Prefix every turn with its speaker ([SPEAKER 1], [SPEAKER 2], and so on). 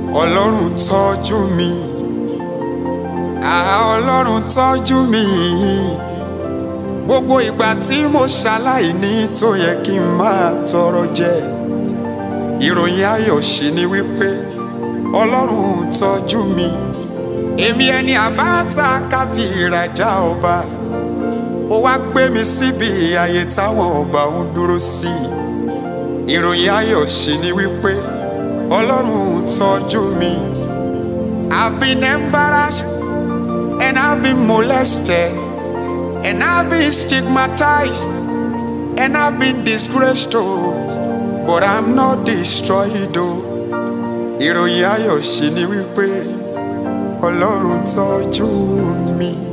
[SPEAKER 1] ọlọ́run tọ́jú mi àá ọlọ́run tọ́jú mi gbogbo ìgbà tí mo ṣaláìní tó yẹ kí n máa tọrọ jẹ ìròyìn ayọ̀ sì ni wípé ọlọ́run tọ́jú mi èmi ẹni àbáta káfí ìrajà ọba ó wá gbé mi síbi ààyè táwọn ọba ń dúró sí ìròyìn ayọ̀ sì ni wípé ọlọ́run tọ́jú mi I've been embarrassed and I've been molested and I've been stigmatized and I've been disgraced oh but I'm not destroyed oh ìròyìn ayọ̀ sì ni wípé ọlọ́run tọ́jú mi.